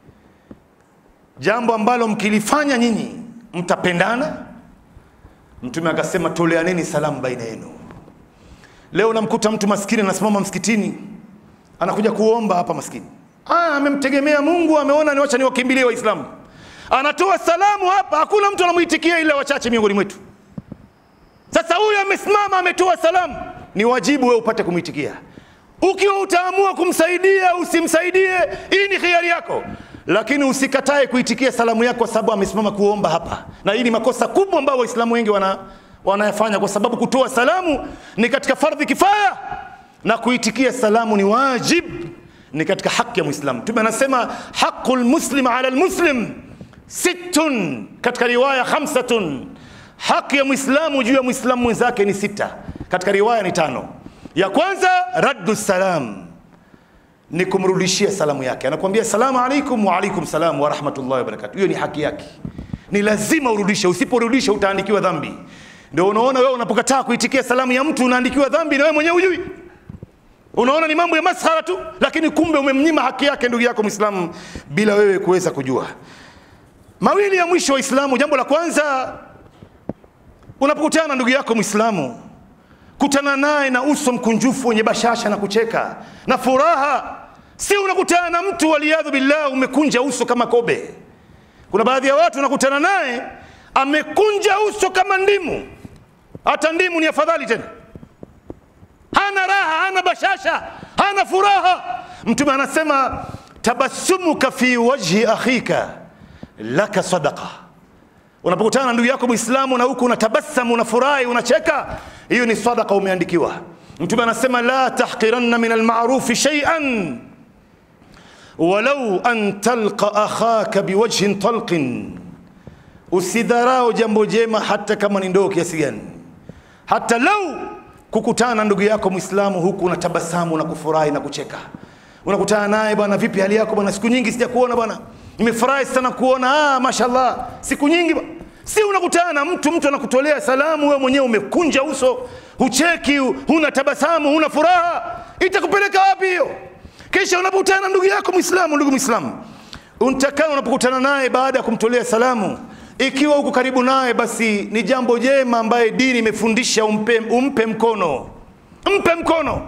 jambo ambalo mkilifanya nyinyi mtapendana mtume akasema toleaneni salamu baina yenu leo unamkuta mtu maskini anasimama msikitini anakuja kuomba hapa maskini ah amemtegemea Mungu ameona niwacha niwakimbilie waislamu anatoa salamu hapa hakuna mtu anamuitikia ila wachache miongoni mwetu sasa huyu amesimama ametoa salamu ni wajibu wewe upate kumwitikia ukiwa utaamua kumsaidia usimsaidie hii ni khiari yako lakini usikatae kuitikia salamu yako kwa sababu amesimama kuomba hapa na hii ni makosa kubwa ambayo waislamu wengi wana wanayafanya kwa sababu kutoa salamu ni katika fardhi kifaya na kuitikia salamu ni wajib ni katika haki ya muislamu mtume anasema haqul muslim ala almuslim sittun katika riwaya khamsatun haki ya muislamu juu ya muislamu mwenzake ni sita katika riwaya ni tano ya kwanza raddu salam ni kumrudishia salamu yake anakuambia salamu alaikum wa alaikum salam wa rahmatullahi wa barakatuh hiyo ni haki yake ni lazima urudishe usiporudisha utaandikiwa dhambi ndio unaona wewe unapokataa kuitikia salamu ya mtu unaandikiwa dhambi na wewe mwenyewe hujui unaona ni mambo ya maskhara tu lakini kumbe umemnyima haki yake ndugu yako muislamu bila wewe kuweza kujua mawili ya mwisho waislamu jambo la kwanza unapokutana na ndugu yako muislamu kutana naye na uso mkunjufu wenye bashasha na kucheka na furaha si unakutana na mtu waliyadhu billah umekunja uso kama kobe kuna baadhi ya watu unakutana naye amekunja uso kama ndimu hata ndimu ni afadhali tena hana raha hana bashasha hana furaha mtume anasema tabassumuka fi wajhi akhika laka sadaqa unapokutana na ndugu yako muislamu na huku unatabasamu unafurahi unacheka hiyo ni sadaqa umeandikiwa mtume anasema la tahqiranna min almarufi shay'an walau an talqa akhaka biwajhin talqin usidharau jambo jema hata kama ni ndoo kiasi gani hata lau kukutana na ndugu yako muislamu huku unatabasamu na kufurahi na kucheka unakutana naye bwana vipi hali yako bwana siku nyingi sijakuona bwana nimefurahi sana kuona ah mashallah siku nyingi ba- si unakutana na mtu mtu anakutolea salamu wewe mwenyewe umekunja uso hucheki huna tabasamu huna furaha itakupeleka wapi hiyo kisha unapokutana na ndugu yako muislamu ndugu muislamu untakaa unapokutana naye baada ya kumtolea salamu ikiwa uko karibu naye basi ni jambo jema ambaye dini imefundisha umpe, umpe mkono mpe mkono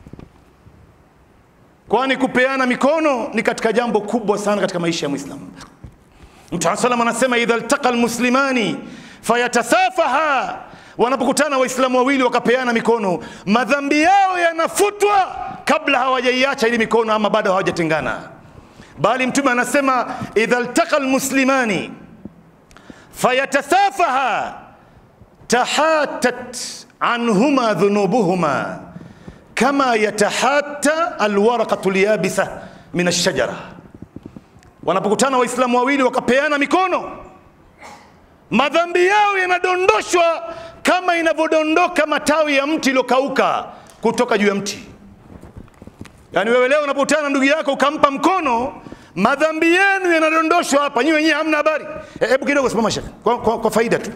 kwani kupeana mikono ni katika jambo kubwa sana katika maisha ya mwislamu mtume salam anasema idha ltaqa lmuslimani fayatasafaha wanapokutana waislamu wawili wakapeana mikono madhambi yao yanafutwa kabla hawajaiacha ili mikono ama bado hawajatengana bali mtume anasema idha ltaqa lmuslimani fayatasafaha tahatat anhuma dhunubuhuma kama yatahatta alwaraqatu lyabisa min alshajara wanapokutana waislamu wawili wakapeana mikono madhambi yao yanadondoshwa kama inavyodondoka matawi ya mti iliyokauka kutoka juu ya mti. Yaani wewe leo unapokutana na ndugu yako ukampa mkono, madhambi yenu yanadondoshwa hapa, nyinyi wenyewe hamna habari. Hebu kidogo simama shaka, kwa, kwa, kwa faida tu.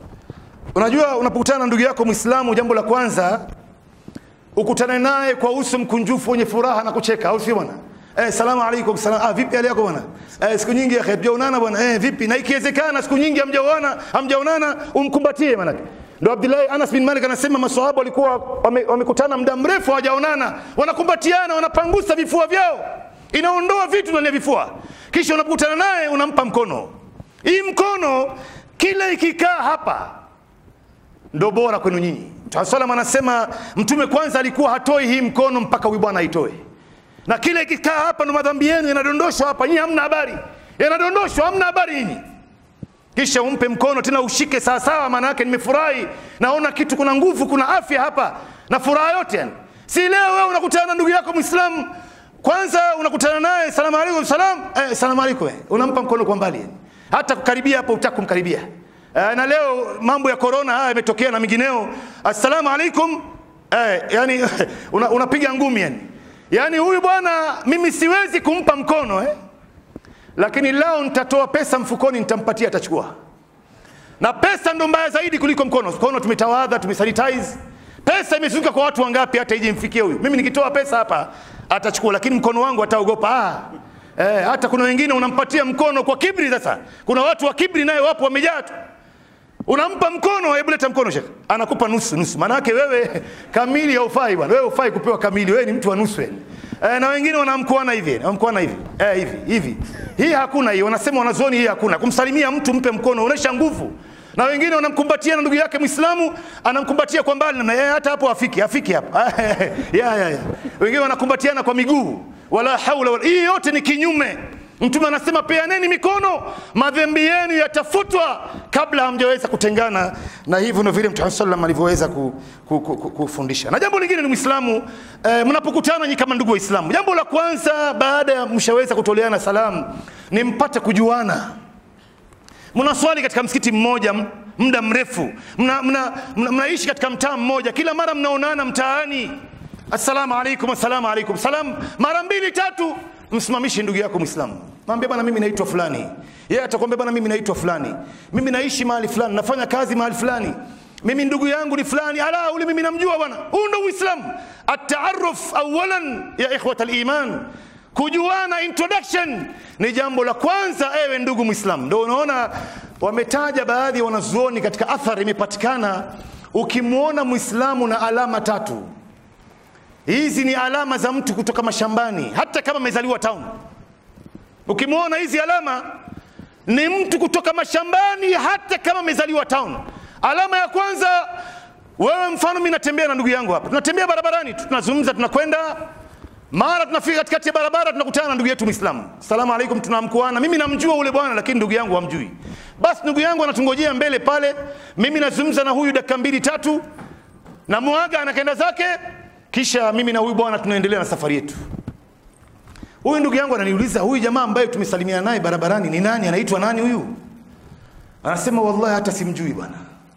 Unajua, unapokutana na ndugu yako Muislamu, jambo la kwanza ukutane naye kwa uso mkunjufu wenye furaha na kucheka, au sio bwana? Eh, salamu alaikum. Salam. Ah, vipi hali yako bwana? Eh, siku nyingi akhi hatujaonana bwana. Eh, vipi? Na ikiwezekana siku nyingi hamjaonana, hamjaonana umkumbatie manake. Ndio Abdullah Anas bin Malik anasema maswahaba walikuwa wamekutana wame muda mrefu hawajaonana, wanakumbatiana, wanapangusa vifua vyao. Inaondoa vitu ndani ya vifua. Kisha unapokutana naye unampa mkono. Hii mkono kila ikikaa hapa ndo bora kwenu nyinyi. Mtume anasema mtume kwanza alikuwa hatoi hii mkono mpaka huyu bwana aitoe, na kile ikikaa hapa ndo madhambi yenu yanadondoshwa hapa, nyinyi hamna habari, yanadondoshwa, hamna habari nyinyi. Kisha umpe mkono tena ushike sawasawa, maana yake nimefurahi, naona kitu, kuna nguvu, kuna afya hapa na furaha yote yani. Si leo wewe unakutana na ndugu yako Muislamu, kwanza unakutana naye salamu alaikum, salam eh, salamu alaikum, unampa mkono kwa mbali yani. hata kukaribia hapo utaki kumkaribia na leo mambo ya korona haya yametokea na mingineo, assalamu alaikum eh, yani unapiga una ngumi yani. Yani huyu bwana mimi siwezi kumpa mkono eh, lakini leo nitatoa pesa mfukoni nitampatia, atachukua. Na pesa ndo mbaya zaidi kuliko mkono. Mkono tumetawadha, tumesanitize, pesa imezunguka kwa watu wangapi hata ije mfikie huyu. Mimi nikitoa pesa hapa atachukua, lakini mkono wangu ataogopa ah. Eh, hata kuna wengine unampatia mkono kwa kibri. Sasa kuna watu wa kibri naye wapo wamejaa tu unampa mkono, hebu leta mkono shekhe, anakupa nusu nusu. Maana yake wewe kamili haufai bwana, wewe hufai kupewa kamili, wewe ni mtu wa nusu yani. E, na wengine wanamkuana hivi, wanamkuana hivi e, hivi hivi. Hii hakuna hii, wanasema wanazoni, hii hakuna. Kumsalimia mtu mpe mkono, unaonyesha nguvu. Na wengine wanamkumbatia na ndugu yake Muislamu anamkumbatia kwa mbali, na yeye hata hapo afiki afiki hapa ya, ya, ya. Wengine wanakumbatiana kwa miguu, wala haula wala. Hii yote ni kinyume Mtume anasema peaneni mikono, madhambi yenu yatafutwa kabla hamjaweza kutengana. Na hivyo ndio vile Mtume sallam alivyoweza kufundisha. Na jambo lingine ni Muislamu eh, mnapokutana nyinyi kama ndugu Waislamu, jambo la kwanza baada ya mshaweza kutoleana salamu ni mpate kujuana. Mnaswali katika msikiti mmoja muda mrefu, mnaishi mna, mna, mna katika mtaa mmoja, kila mara mnaonana mtaani, assalamu alaikum, assalamu alaikum, salam mara mbili tatu msimamishi ndugu yako Muislamu, mwambie bwana, mimi naitwa fulani. Yeye atakwambia bwana, mimi naitwa fulani, mimi naishi mahali fulani, nafanya kazi mahali fulani, mimi ndugu yangu ni fulani. Ala, ule mimi namjua bwana. Huu ndio Uislamu. At-taarruf awalan ya ikhwat al-iman, kujuana, introduction ni jambo la kwanza, ewe ndugu Muislamu. Ndio unaona wametaja baadhi ya wanazuoni katika athari imepatikana, ukimwona Muislamu na alama tatu Hizi ni alama za mtu kutoka mashambani, hata kama amezaliwa town. Ukimwona hizi alama ni mtu kutoka mashambani, hata kama amezaliwa town. Alama ya kwanza, wewe mfano, mimi natembea na ndugu yangu hapa, tunatembea barabarani, tunazungumza, tunakwenda, mara tunafika katikati ya barabara, tunakutana na ndugu yetu Muislamu, salamu alaikum, tunamkuana. Mimi namjua ule bwana, lakini ndugu yangu hamjui. Basi ndugu yangu anatungojea mbele pale, mimi nazungumza na huyu dakika mbili tatu, namuaga, anakaenda zake kisha mimi na huyu bwana tunaendelea na safari yetu. Huyu ndugu yangu ananiuliza, huyu jamaa ambaye tumesalimiana naye barabarani ni nani? Anaitwa nani huyu? Anasema wallahi, hata simjui bwana.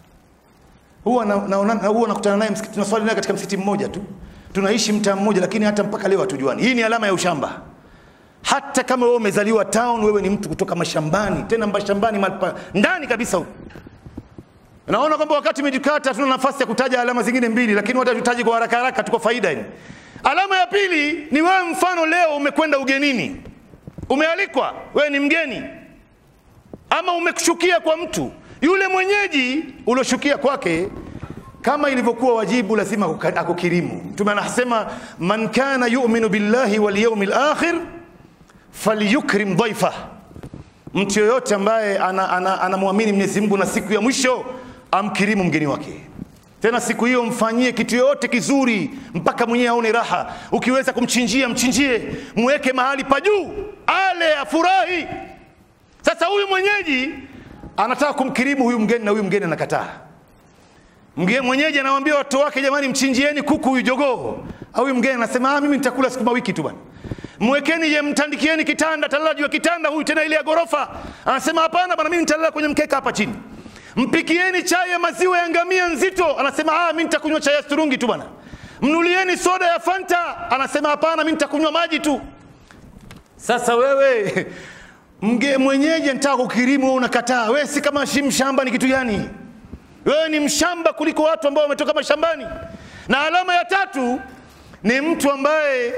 Huwa naona na, huwa nakutana naye msikiti, tunaswali naye katika msikiti mmoja tu, tunaishi mtaa mmoja, lakini hata mpaka leo hatujuani. Hii ni alama ya ushamba. Hata kama wewe umezaliwa town, wewe ni mtu kutoka mashambani, tena mashambani ndani kabisa huko Naona kwamba wakati umejikata, tuna nafasi ya kutaja alama zingine mbili, lakini wacha tutaje kwa haraka haraka tu kwa faida hii. Alama ya pili ni wewe, mfano leo umekwenda ugenini, umealikwa, wewe ni mgeni, ama umeshukia kwa mtu yule mwenyeji ulioshukia kwake, kama ilivyokuwa wajibu, lazima akukirimu. Mtume anasema man kana yu'minu billahi wal yawmil akhir falyukrim dhaifa, mtu yoyote ambaye anamwamini ana, ana, ana Mwenyezi Mungu na siku ya mwisho amkirimu mgeni wake. Tena siku hiyo mfanyie kitu yoyote kizuri mpaka mwenyewe aone raha. Ukiweza kumchinjia, mchinjie, mweke mahali pa juu, ale afurahi. Sasa huyu mwenyeji anataka kumkirimu huyu mgeni na huyu mgeni anakataa. Mgeni mwenyeji anamwambia watu wake, jamani, mchinjieni kuku huyu jogoo. Au huyu mgeni anasema ah, mimi nitakula sukuma wiki tu bwana. Mwekeni je, mtandikieni kitanda, talala juu ya kitanda huyu tena ile ya gorofa. Anasema hapana bwana, mimi nitalala kwenye mkeka hapa chini. mpikieni chai ya maziwa ya ngamia nzito, anasema ah, mimi nitakunywa chai ya sturungi tu bwana. Mnulieni soda ya Fanta, anasema hapana, mimi nitakunywa maji tu. Sasa wewe mge mwenyeji anataka kukirimu, wewe unakataa. Wewe si kama shi mshamba, ni kitu gani? Wewe ni mshamba kuliko watu ambao wametoka mashambani. Na alama ya tatu ni mtu ambaye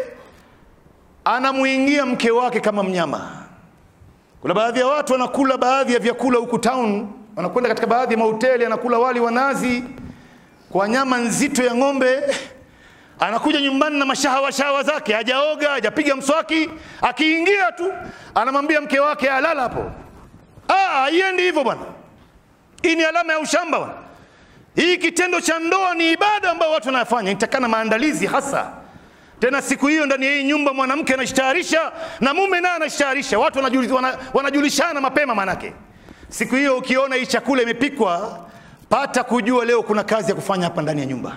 anamuingia mke wake kama mnyama. Kuna baadhi ya watu wanakula baadhi ya vyakula huku town, wanakwenda katika baadhi ya mahoteli, anakula wali wa nazi kwa nyama nzito ya ng'ombe, anakuja nyumbani na mashahawa shahawa zake, hajaoga hajapiga mswaki, akiingia tu anamwambia mke wake alala hapo. Ah, haiendi hivyo bwana. Hii ni alama ya ushamba bwana. Hii kitendo cha ndoa ni ibada ambayo watu wanafanya, itakana maandalizi hasa tena siku hiyo ndani ya hii nyumba mwanamke anashtaharisha na mume naye anashtaharisha, watu wanajuli, wana, wanajulishana mapema. Manake siku hiyo ukiona hii chakula imepikwa, pata kujua leo kuna kazi ya kufanya hapa ndani ya nyumba.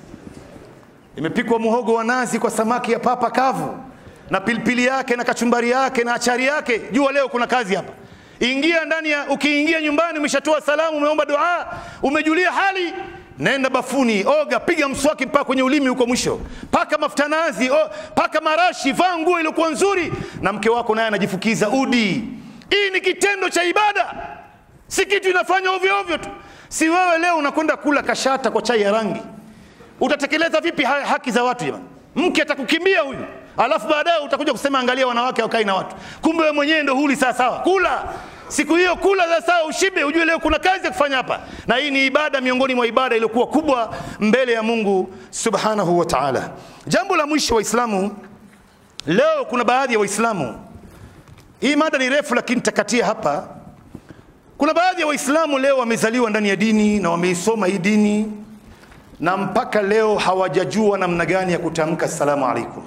Imepikwa muhogo wa nazi kwa samaki ya papa kavu na pilipili yake na kachumbari yake na achari yake, jua leo kuna kazi hapa. Ingia ndani ya, ukiingia nyumbani umeshatoa salamu, umeomba dua, umejulia hali nenda bafuni, oga, piga mswaki mpaka kwenye ulimi huko mwisho, paka mafuta nazi, o, paka marashi, vaa nguo iliyokuwa nzuri, na mke wako naye anajifukiza udi. Hii ni kitendo cha ibada, si kitu inafanya ovyo ovyo tu. Si wewe leo unakwenda kula kashata kwa chai ya rangi, utatekeleza vipi ha haki za watu jamani? Mke atakukimbia huyu, alafu baadaye utakuja kusema angalia wanawake wakai na watu, kumbe wewe mwenyewe ndo huli sawa sawa. Kula siku hiyo, kula za sawa, ushibe, ujue leo kuna kazi ya kufanya hapa, na hii ni ibada miongoni mwa ibada iliyokuwa kubwa mbele ya Mungu subhanahu wa ta'ala. Jambo la mwisho, Waislamu, leo kuna baadhi ya Waislamu, hii mada ni refu, lakini takatia hapa. Kuna baadhi ya Waislamu leo wamezaliwa ndani ya dini na wameisoma hii dini na mpaka leo hawajajua namna gani ya kutamka assalamu alaikum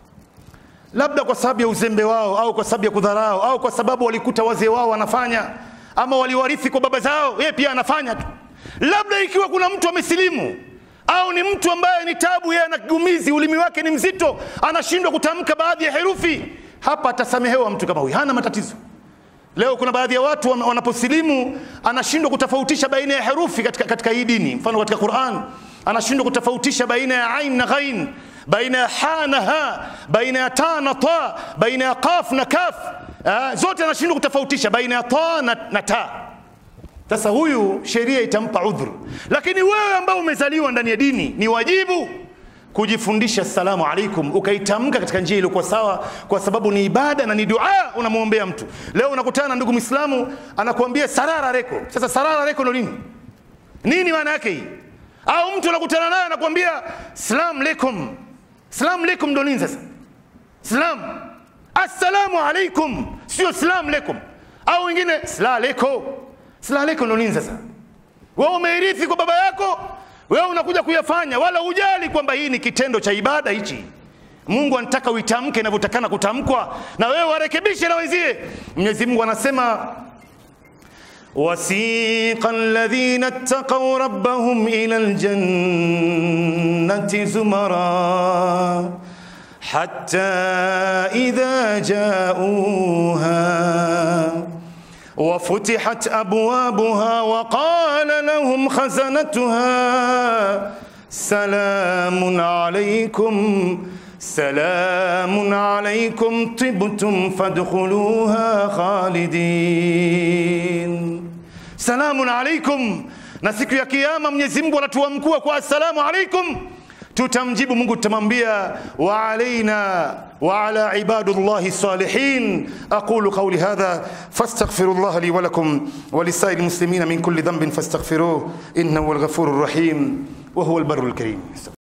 labda kwa sababu ya uzembe wao au kwa sababu ya kudharau au kwa sababu walikuta wazee wao wanafanya ama waliwarithi kwa baba zao, yeye pia anafanya tu. Labda ikiwa kuna mtu amesilimu au ni mtu ambaye ni tabu, yeye ana kigumizi, ulimi wake ni mzito, anashindwa kutamka baadhi ya herufi, hapa atasamehewa mtu kama huyu, hana matatizo. Leo kuna baadhi ya watu wanaposilimu anashindwa kutofautisha baina ya herufi katika, katika hii dini. Mfano katika Qur'an anashindwa kutofautisha baina ya ain na ghain baina ya ha na ha, baina ya ta na ta, baina ya qaf na kaf, ah, zote anashindwa kutofautisha baina ya ta na, na ta. Sasa huyu sheria itampa udhuru, lakini wewe ambao umezaliwa ndani ya dini ni wajibu kujifundisha assalamu alaikum, ukaitamka katika njia iliyokuwa sawa, kwa sababu ni ibada na ni dua unamwombea mtu. Leo unakutana na ndugu Muislamu anakuambia sarara reko. Sasa sarara reko ndo nini? Nini maana yake hii? Au mtu unakutana naye anakuambia salam alaikum Salamu alaikum ndo nini sasa? Salam. Assalamu alaikum sio salam alaikum. Au wengine sala alaikum. Sala alaikum ndo nini sasa? Wewe umeirithi kwa baba yako, wewe unakuja kuyafanya wala hujali kwamba hii ni kitendo cha ibada hichi. Mungu anataka uitamke inavyotakana kutamkwa na wewe warekebishe na wenzie. Mwenyezi Mungu anasema وسيق الذين اتقوا ربهم إلى الجنة زمرا حتى إذا جاءوها وفتحت أبوابها وقال لهم خزنتها سلام عليكم سلام عليكم طبتم فادخلوها خالدين salamun alaikum. Na siku ya Kiyama Mwenyezi Mungu anatuamkua kwa assalamu alaikum, tutamjibu Mungu, tutamwambia wa alaina wa ala ibadullahi salihin. aqulu qawli hadha fastaghfirullah li wa lakum wa lisairil muslimina min kulli dhanbin fastaghfiruh innahu huwal ghafurur rahim wa huwal barrul karim.